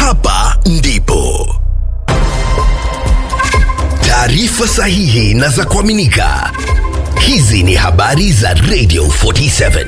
hapa ndipo taarifa sahihi na za kuaminika. Hizi ni habari za Radio 47.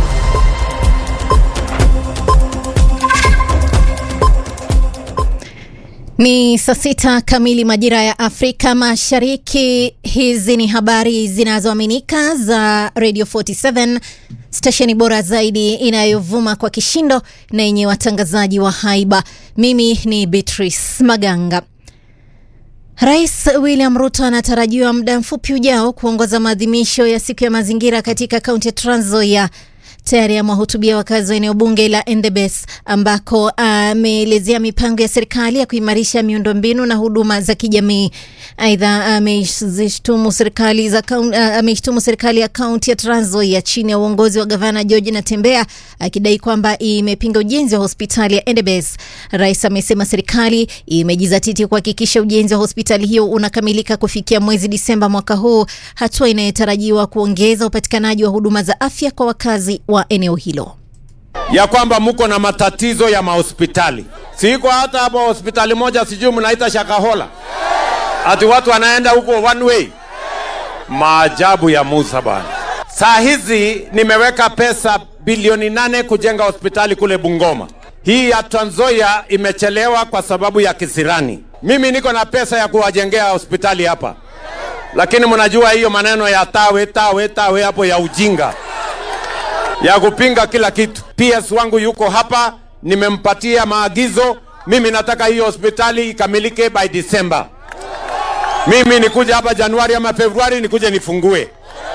Ni saa sita kamili majira ya Afrika Mashariki. Hizi ni habari zinazoaminika za Radio 47, stesheni bora zaidi inayovuma kwa kishindo na yenye watangazaji wa haiba. Mimi ni Beatrice Maganga. Rais William Ruto anatarajiwa muda mfupi ujao kuongoza maadhimisho ya siku ya mazingira katika kaunti ya Trans Nzoia. Tayari amewahutubia wakazi wa eneo bunge la Endebess ambako ameelezea mipango ya serikali ya kuimarisha miundombinu na huduma za kijamii. Aidha, ameishtumu serikali za ameishtumu serikali ya kaunti ya Trans Nzoia chini ya uongozi wa gavana George Natembeya akidai kwamba imepinga ujenzi wa hospitali ya Endebess. Rais amesema serikali imejizatiti kuhakikisha ujenzi wa hospitali hiyo unakamilika kufikia mwezi Disemba mwaka huu, hatua inayotarajiwa kuongeza upatikanaji wa huduma za afya kwa wakazi wa eneo hilo ya kwamba mko na matatizo ya mahospitali. Siko hata hapo hospitali moja, sijui mnaita Shakahola, ati watu wanaenda huko one way. Maajabu ya Musa bana. Saa hizi nimeweka pesa bilioni nane kujenga hospitali kule Bungoma. Hii ya Trans Nzoia imechelewa kwa sababu ya kisirani. Mimi niko na pesa ya kuwajengea hospitali hapa, lakini mnajua hiyo maneno ya tawe tawe tawe hapo ya ujinga ya kupinga kila kitu. PS wangu yuko hapa, nimempatia maagizo. Mimi nataka hiyo hospitali ikamilike by December. Mimi nikuje hapa Januari ama Februari nikuje nifungue.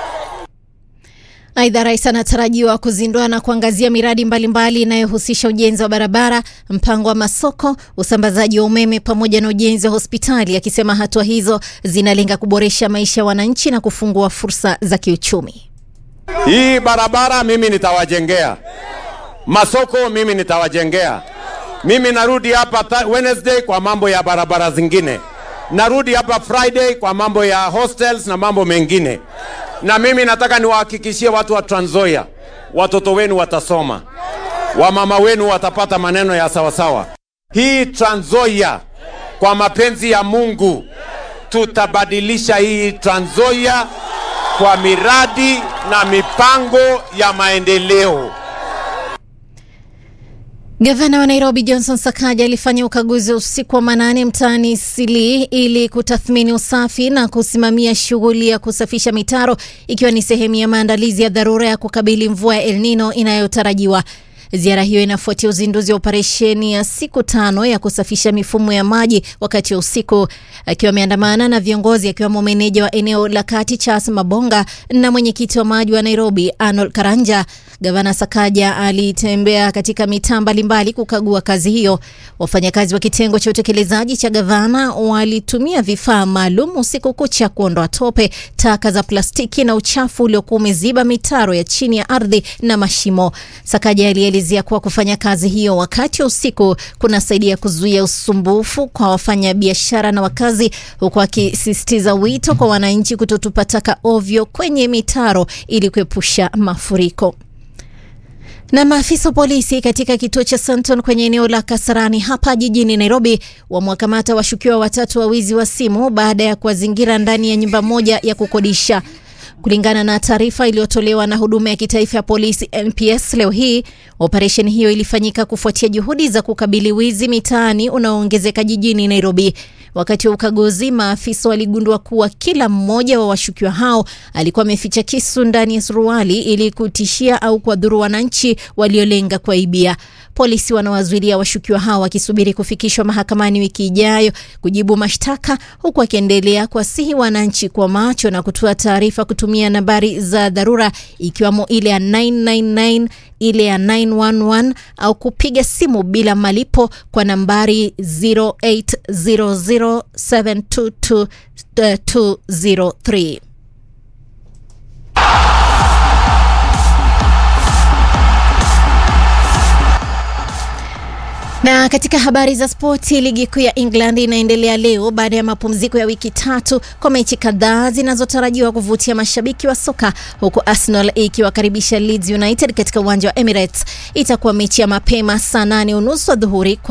Aidha, rais anatarajiwa kuzindua na kuangazia miradi mbalimbali inayohusisha ujenzi wa barabara, mpango wa masoko, usambazaji wa umeme pamoja na ujenzi wa hospitali, akisema hatua hizo zinalenga kuboresha maisha ya wananchi na kufungua fursa za kiuchumi. Hii barabara mimi nitawajengea, masoko mimi nitawajengea. Mimi narudi hapa Wednesday kwa mambo ya barabara zingine, narudi hapa Friday kwa mambo ya hostels na mambo mengine. Na mimi nataka niwahakikishie watu wa Trans Nzoia, watoto wenu watasoma, wamama wenu watapata maneno ya sawasawa. Hii Trans Nzoia, kwa mapenzi ya Mungu, tutabadilisha hii Trans Nzoia kwa miradi na mipango ya maendeleo. Gavana wa Nairobi Johnson Sakaja alifanya ukaguzi usiku wa manane mtaani Sili ili kutathmini usafi na kusimamia shughuli ya kusafisha mitaro ikiwa ni sehemu ya maandalizi ya dharura ya kukabili mvua ya El Nino inayotarajiwa. Ziara hiyo inafuatia uzinduzi wa operesheni ya siku tano ya kusafisha mifumo ya maji wakati wa usiku. Akiwa ameandamana na viongozi akiwemo meneja wa eneo la kati Charles Mabonga na mwenyekiti wa maji wa Nairobi Arnold Karanja, gavana Sakaja alitembea katika mitaa mbalimbali kukagua kazi hiyo. Wafanyakazi wa kitengo cha utekelezaji cha gavana walitumia vifaa maalum usiku kucha kuondoa tope, taka za plastiki na uchafu uliokuwa umeziba mitaro ya chini ya ardhi na mashimo. Sakaja alielezea kuwa kufanya kazi hiyo wakati wa usiku kunasaidia kuzuia usumbufu kwa wafanyabiashara na wakazi, huku akisisitiza wito kwa wananchi kutotupa taka ovyo kwenye mitaro ili kuepusha mafuriko. Na maafisa wa polisi katika kituo cha Santon kwenye eneo la Kasarani hapa jijini Nairobi wamewakamata washukiwa watatu wa wizi wa simu baada ya kuwazingira ndani ya nyumba moja ya kukodisha. Kulingana na taarifa iliyotolewa na huduma ya kitaifa ya polisi NPS leo hii, operesheni hiyo ilifanyika kufuatia juhudi za kukabili wizi mitaani unaoongezeka jijini Nairobi. Wakati wa ukaguzi, maafisa waligundua kuwa kila mmoja wa washukiwa hao alikuwa ameficha kisu ndani ya suruali ili kutishia au kuwadhuru wananchi waliolenga kuwaibia. Polisi wanawazuilia washukiwa hao wakisubiri kufikishwa mahakamani wiki ijayo kujibu mashtaka, huku wakiendelea kuwasihi wananchi kwa macho na kutoa taarifa kutumia nambari za dharura ikiwemo ile ya 999 ile ya 911 au kupiga simu bila malipo kwa nambari 0800722203. Na katika habari za spoti, ligi kuu ya England inaendelea leo baada ya mapumziko ya wiki tatu kwa mechi kadhaa zinazotarajiwa kuvutia mashabiki wa soka, huku Arsenal ikiwakaribisha Leeds United katika uwanja wa Emirates. Itakuwa mechi ya mapema saa nane unusu adhuhuri.